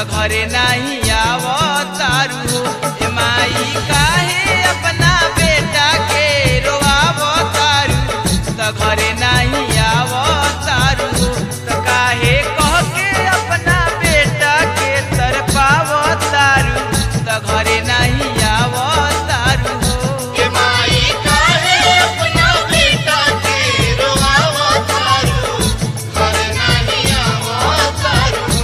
त घरे नहीं आव तारू हो ए माई काहे अपना बेटा के रोआव तारू त घरे नहीं आव तारू हो त काहे कह के अपना बेटा के तरपाव तारू त घरे नहीं आव तारू हो के माई काहे अपना बेटा के रोआवा तारू घर नहीं आवा तारू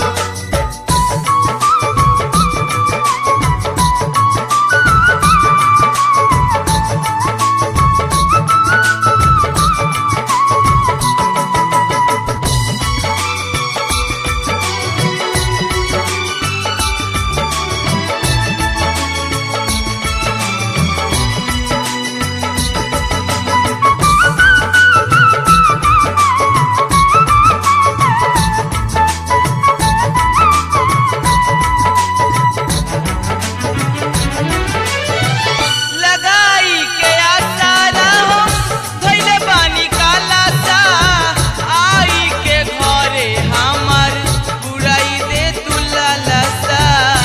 लगाई के आसारा हम धइले बानी काला सा आई के घरे हमर बुराई दे तू लालसा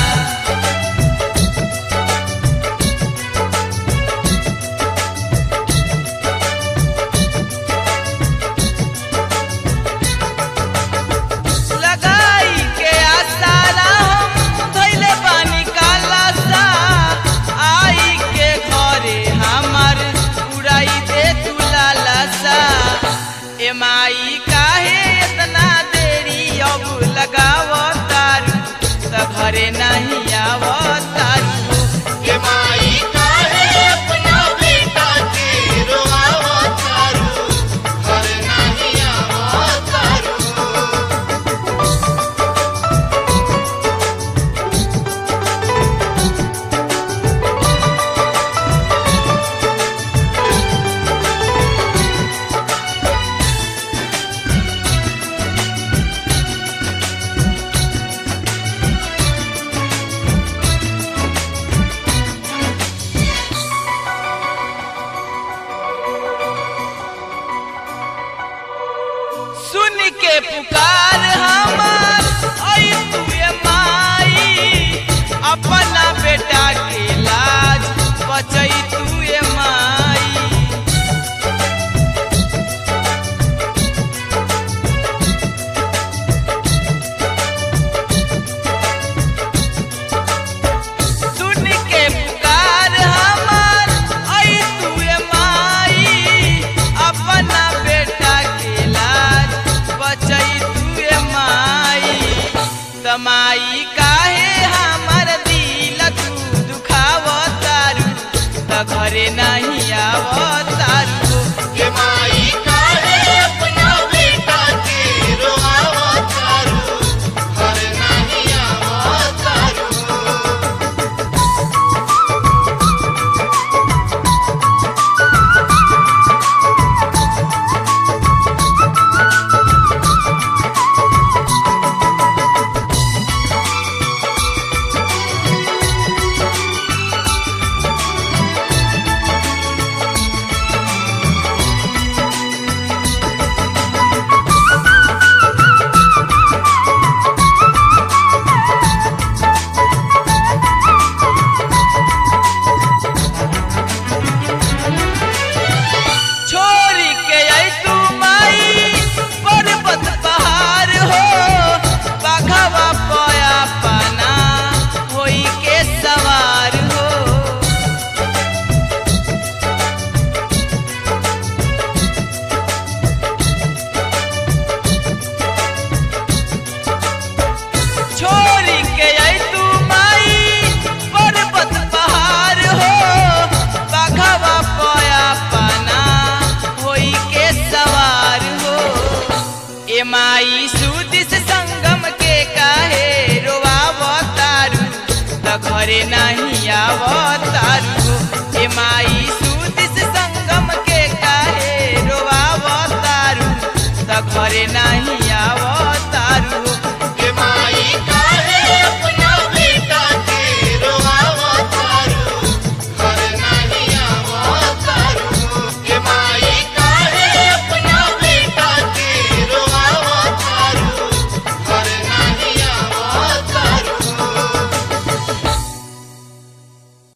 लगाई के आसारा हम धइले बानी काला सा आई के घरे हमर उड़ाई दे तू लालसा ए माई काहे इतना देरी अब लगाव तारू त घरे नहीं आव तारू के माई काहे अपना बेटा के रोआवा तारू घर नहीं आवा तारू सुन के पुकार हमार आई तू ये माई अपना बेटा के लाज बचई तू ये माई सुन के पुकार हमार आई तू ये माई अपना बेटा के लाज बचई तू ये माई तमाई काहे हमर दिल तू दुखाव तारू त घरे नहीं आव तारू के माई काहे अपना बेटा के रोआवा तारू घर नहीं आवा तारू छोरी के आई तू माई पर्वत पहाड़ हो बाघवा पया पाना होई के सवार हो छोरी के आई तू माई पर्वत पहाड़ हो बाघवा पया पाना होई के सवार हो ए माई सुदिस संगम के काहे रोआव तारू त घरे नहीं आव